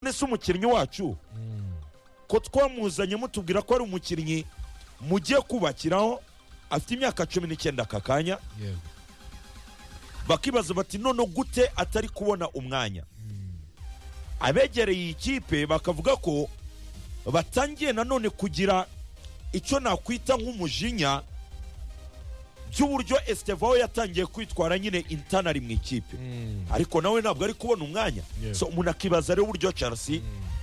ese umukinnyi wacu ko twamuzanye mutubwira ko ari umukinnyi mugiye kubakiraho afite imyaka cumi n'icyenda aka kanya yego bakibaza bati none gute atari kubona umwanya abegereye iyi kipe bakavuga ko batangiye nanone kugira icyo nakwita nk'umujinya by'uburyo esitevaho yatangiye kwitwara nyine intanari mu ikipe Mm. ariko nawe ntabwo ari kubona umwanya Yeah. so umuntu akibaza rero uburyo chelsea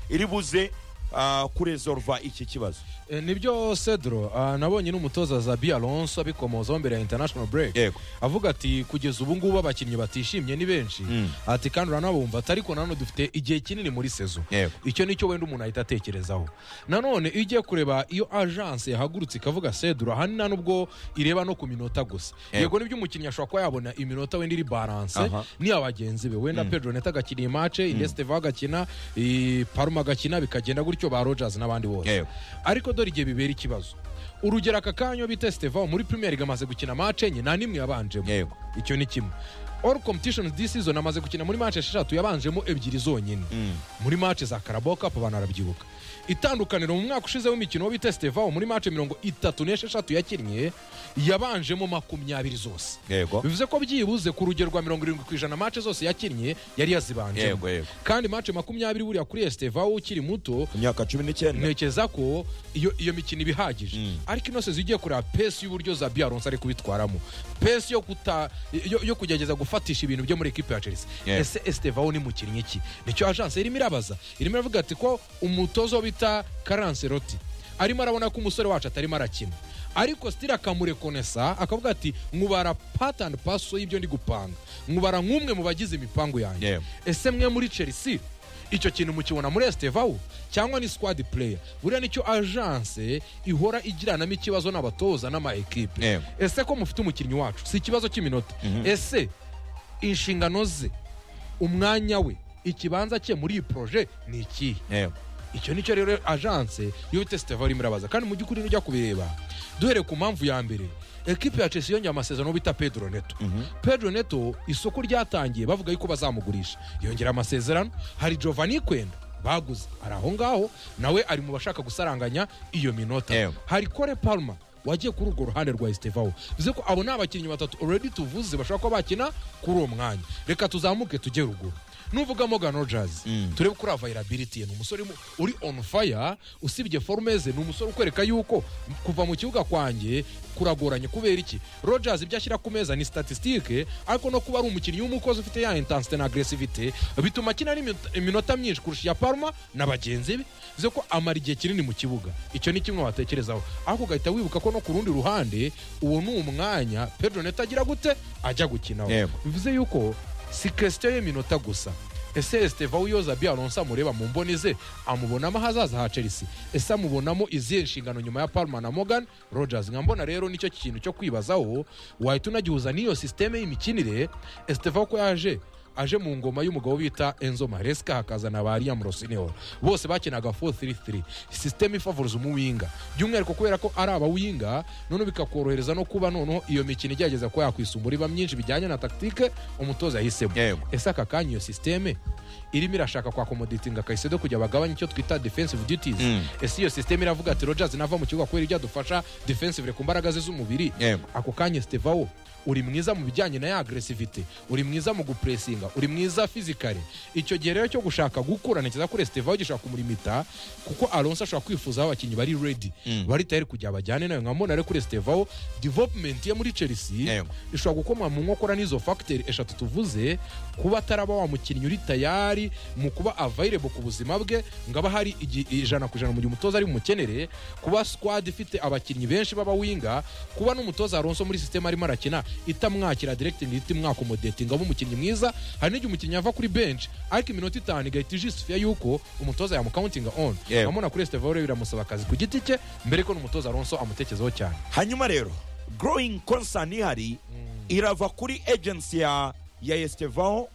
iri buze ah, kuresolva iki kibazo Eh, nibyo cedro ah, nabonye n'umutoza zabi alonso abikomozaho mbere ya international break Yego. avuga ati kugeza ubu ngubu abakinnyi batishimye ni benshi Mm. ati kandi uranabumva ati ariko nanone dufite igihe kinini muri sezo Yego. icyo nicyo wenda umuntu ahita atekerezaho nanone iyo ugiye kureba iyo agence yahagurutse ikavuga cedro ahanini nta nubwo ireba no ku minota gusa Yego. yego nibyo umukinnyi ashobora kuba yabona iminota wenda iri baranse Aha. niya bagenzi be wenda pedro neta agakina iyi mace indesiteva agakina i- paruma agakina bikagenda gutyo ba rogers n'abandi bose Yego. ariko dore igihe bibera ikibazo urugero aka kanya bita siteva muri premier league amaze gukina mace enye nta n'imwe yabanjemo Yego. icyo ni kimwe all competitions this season amaze gukina muri mace esheshatu yabanjemo ebyiri zonyine muri mace za karabo cup abantu arabyibuka itandukaniro mu mwaka ushize w'imikino wo bita siteva muri mace mirongo itatu n'esheshatu yakinnye yabanjemo makumyabiri zose Yego. bivuze ko byibuze ku rugero rwa mirongo irindwi ku ijana mace zose yakinnye yari yazibanje Yego, yego. kandi mace makumyabiri buriya kuri esiteva ukiri muto ku myaka cumi n'icyenda ntekereza ko iyo iyo mikino iba ihagije ariko ino sezo ugiye kureba pesi y'uburyo za biyaronse ari kubitwaramo pesi yo kuta yo, yo kugerageza gufatisha ibintu byo muri ekipe ya chelsea Yeah. ese estevaho ni mukinnyi ki nicyo agence irimo irabaza irimo iravuga ati ko umutozo wo bita karanseroti arimo arabona ko umusore wacu atarimo arakina ariko sitira akamurekonesa akavuga ati nkubara pati andi paso y'ibyo ndi gupanga nkubara nk'umwe mu bagize imipangu yanjye Yeah. ese mwe muri chelsea icyo kintu mukibona muri esitevawu cyangwa ni squad player buriya nicyo agence ihora igiranamo ikibazo n'abatoza n'ama ekipe Yego. ese ko mufite umukinnyi wacu si ikibazo cy'iminota ese inshingano ze umwanya we ikibanza cye muri iyi poroje ni ikihe Yego. icyo nicyo rero agence yo tesiteva irimo irabaza kandi mu by'ukuri nujya kubireba duhereye ku mpamvu ya mbere ekipe ya chelsea yongeye amasezerano bita pedro neto pedro neto isoko ryatangiye bavuga yuko bazamugurisha yongera amasezerano hari giovanni kwenda baguze ari aho ngaho nawe ari mu bashaka gusaranganya iyo minota Yego. hari kore palma wagiye kuri urwo ruhande rwa esitevaho bivuze ko abo ni abakinnyi batatu already tuvuze bashobora kuba bakina kuri uwo mwanya reka tuzamuke tujye ruguru nuvuga Morgan Rogers turebe kuri availability ye ni umusore mu- uri on fire usibye forume ze ni umusore ukwereka yuko m- kuva mu kibuga kwanjye kuragoranye kubera iki Rogers ibyo ashyira ku meza ni statistique ariko no kuba ari umukinnyi w'umukozi ufite ya intensity na aggressivity bituma akina n'iminota- iminota myinshi kurusha iya Parma na bagenzi be bivuze ko amara igihe kinini mu kibuga icyo ni kimwe watekerezaho ariko ugahita wibuka ko no ku rundi ruhande uwo ni umwanya pedro neto agira gute ajya gukinaho Yego. bivuze yuko si kesitiyo y'iminota gusa ese esiteva wiyoza biyaronsa amureba mu mboni ze amubonamo ahazaza ha chelsea ese amubonamo izihe nshingano nyuma ya palma na morgan rogers nka mbona rero nicyo kintu cyo kwibazaho wahita unagihuza n'iyo sisiteme y'imikinire esiteva ko yaje aje mu ngoma y'umugabo bita enzo maresca hakazana ba liam rosineo bose bakinaga 433 sisiteme ifavoriza umuwinga by'umwihariko kubera ko ari abawinga none bikakorohereza no kuba noneho iyo mikino igerageza kuba yakwisumbura iba myinshi bijyanye na taktike umutoza yahisemo Yego. ese aka kanya iyo sisiteme irimo irashaka kwa komoditinga kayisedo kugira bagabanye icyo twita defensive duties ese iyo sisiteme iravuga ati rogers nava mu kibuga kubera ibyo adufasha defensive ku mbaraga ze z'umubiri Yego. ako kanya stevawo uri mwiza mu bijyanye na ya agresivite uri mwiza mu gupuresinga uri mwiza fizikare icyo gihe rero cyo gushaka gukura ntekereza kuri stevawo gishaka kumulimita kuko alonso ashobora kwifuza aho abakinnyi bari redi bari tayari kujya bajyane nawe nkamubona rero kuri stevawo development ye muri chelsea Yego. ishobora gukomwa mu nkokora n'izo fagiteri eshatu tuvuze kuba ataraba wa mukinnyi uri tayari mu kuba available ku buzima bwe ngo aba hari igi- ijana ku ijana mu gihe umutoza ari bumukenere kuba squad ifite abakinnyi benshi b'abawinga kuba n'umutoza aronso muri sisiteme arimo arakina itamwakira directing ihita imwakomodetinga abe umukinnyi mwiza hari n'igihe umukinnyi ava kuri bench ariko iminota itanu igahita ijisifiya yuko umutoza yamucountinga on Yego. amubona kuri estevore biramusaba akazi ku giti cye mbere ko n'umutoza aronso amutekezaho cyane hanyuma rero growing concern ihari irava kuri agency ya ya estevaho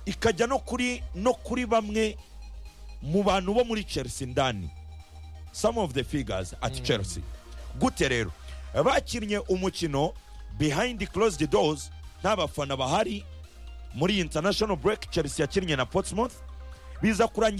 ikajya no kuri no kuri bamwe mu bantu bo muri chelsea ndani some of the figures at chelsea gute rero bakinnye umukino behind closed doors nta bafana bahari muri international break chelsea yakinnye na portsmouth biza kurangira